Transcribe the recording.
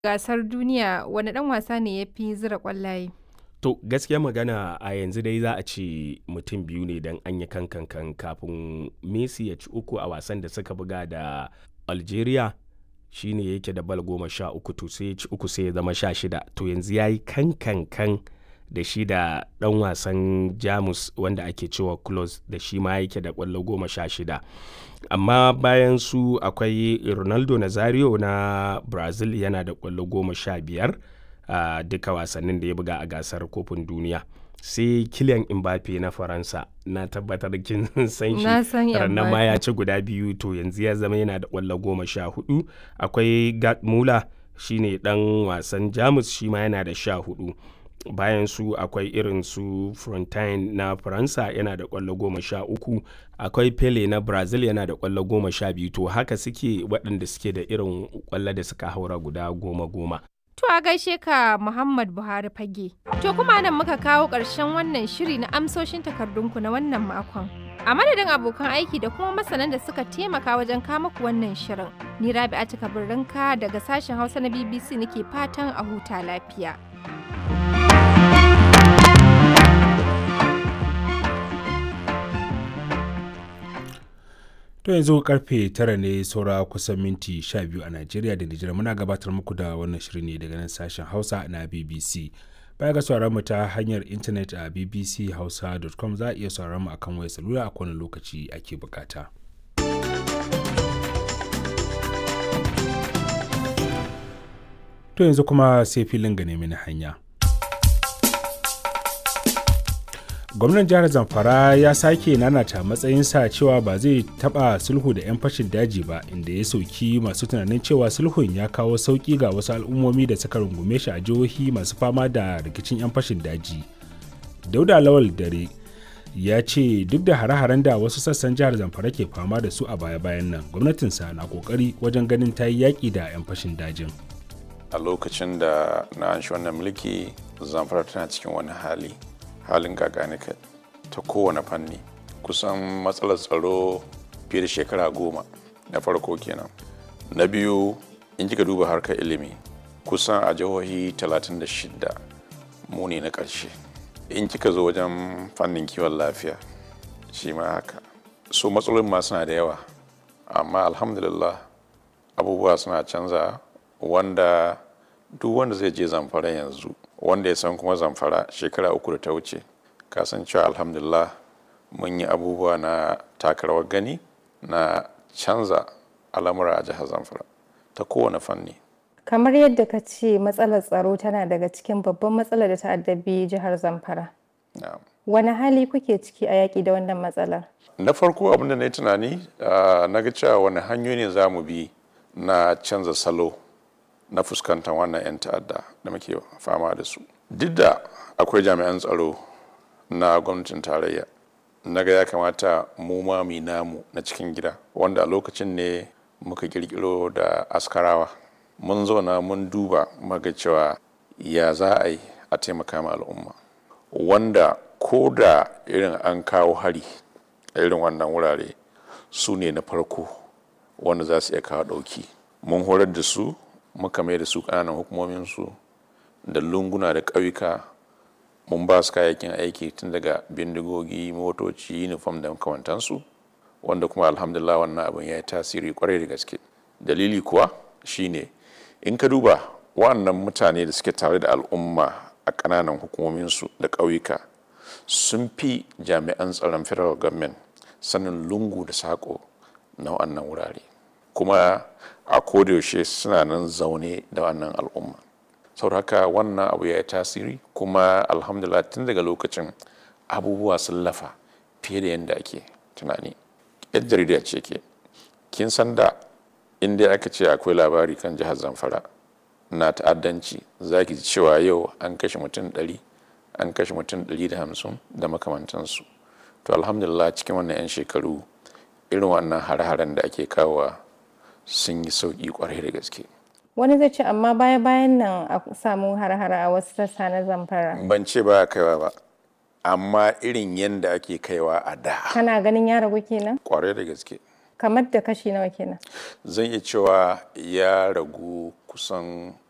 gasar duniya wani ɗan wasa ne ya fi zira ƙwallaye? To gaskiya magana a yanzu dai za a ce mutum biyu ne don an yi kankan kafin Messi ya ci uku a wasan da suka buga da Algeria shine yake da bal goma sha uku to sai ya ci uku sai ya zama sha shida to yanzu ya yi kankankan da shi da ɗan wasan Jamus wanda ake cewa Klose da shi ma yake da ƙwallo goma sha shida. amma bayan su akwai ronaldo nazario na brazil yana da kwallo goma sha biyar a duka wasannin da ya buga a gasar kofin duniya sai kilian mbappe na faransa na tabbatar kin san shi ranar ma ya ci guda biyu to yanzu ya zama yana da kwallo goma sha hudu akwai gerd muller shine dan wasan jamus shi ma yana da sha hudu bayan su akwai irin su frontine na faransa yana da kwallo goma sha uku akwai pele na brazil yana da kwallo goma sha biyu to haka suke waɗanda suke da irin kwallo da suka haura guda goma goma To a gaishe ka Muhammad Buhari fage. To kuma nan muka kawo ƙarshen wannan shiri na amsoshin takardunku na wannan makon. A madadin abokan aiki da kuma masanan da suka taimaka wajen kama ku wannan shirin. Ni Rabi'atu Kabirrinka daga sashen Hausa na BBC nake fatan a huta lafiya. To yanzu karfe tara ne saura kusan minti 12 a Najeriya da Nijar muna gabatar muku da wannan shirin ne daga nan sashen Hausa na BBC. Baya ga sauraron mu ta hanyar intanet a bbchausa.com za a iya sauraron mu akan wayar salula a kowane lokaci ake bukata. To yanzu kuma sai filin ga nemi hanya. gwamnan jihar zamfara ya sake nanata matsayinsa cewa ba zai taba sulhu da 'yan fashin daji ba inda ya sauki masu tunanin cewa sulhun ya kawo sauki ga wasu al'ummomi da suka rungume shi a jihohi masu fama da rikicin 'yan fashin daji dauda lawal dare ya ce duk da hare-haren da wasu sassan jihar zamfara ke fama da su a baya-bayan nan gwamnatinsa na kokari wajen ganin ta yi yaƙi da 'yan fashin dajin a lokacin da na an shi wannan mulki zamfara tana cikin wani hali halin gaganika ta kowane fanni kusan matsalar tsaro fiye da shekara goma na farko kenan na biyu in kika duba harkar ilimi kusan a jihohi 36 mu ne na ƙarshe in kika zo wajen fannin kiwon lafiya shi ma haka so matsalolin ma suna da yawa amma alhamdulillah abubuwa suna canza wanda duk wanda zai je zamfara yanzu wanda ya san kuma zamfara shekara uku da ta wuce kasancewa alhamdulillah mun yi abubuwa na takarawar gani na canza al'amura a jihar zamfara ta kowane fanni Kamar yadda ka ce matsalar tsaro tana daga cikin babban matsalar da ta addabi jihar Zamfara. Wani hali kuke ciki a yaƙi da wannan matsalar? na farko abin da na yi tunani na ga cewa wani hanyoyi ne za mu bi na canza salo na fuskantar wannan 'yan ta'adda da muke fama da su duk da akwai jami'an tsaro na gwamnatin tarayya na ga ya kamata mu ma mu namu na cikin gida wanda a lokacin ne muka kirkiro da askarawa mun zauna mun duba maga cewa ya za a yi a taimaka ma al'umma wanda ko da irin an kawo hari a irin wannan wurare su ne na farko wanda za su iya kawo ɗauki mun horar da su muka mai da su ƙananan hukumominsu da lunguna da ƙauyuka mun ba su kayayyakin aiki tun daga bindigogi motoci uniform da makamantansu wanda kuma alhamdulillah wannan abin ya yi tasiri kwarai da gaske dalili kuwa shine in ka duba wannan mutane da suke tare da al'umma a ƙananan hukumominsu da ƙauyuka sun fi jami'an tsaron federal government sanin lungu da saƙo na wannan wurare kuma a kodayaushe suna nan zaune da wannan al'umma saboda haka wannan abu ya yi tasiri kuma alhamdulillah tun daga lokacin abubuwa sun lafa fiye da yadda ake tunani yan jarida ce ke kin san da inda aka ce akwai labari kan jihar zamfara na ta'addanci za ki ji cewa yau an kashe mutum ɗari an kashe mutum ɗari da hamsin da makamantansu to alhamdulillah cikin wannan 'yan shekaru irin wannan hare-haren da ake kawowa sun yi sauƙi kwarai da gaske Wani zai ce amma baya bayan nan a samu har-hara a wasu sassa na zamfara. ban ce ba kaiwa ba amma irin yadda ake kaiwa a da Kana ganin ya ragu kenan? kwarai da gaske Kamar da kashi nawa kenan? zan iya cewa ya ragu kusan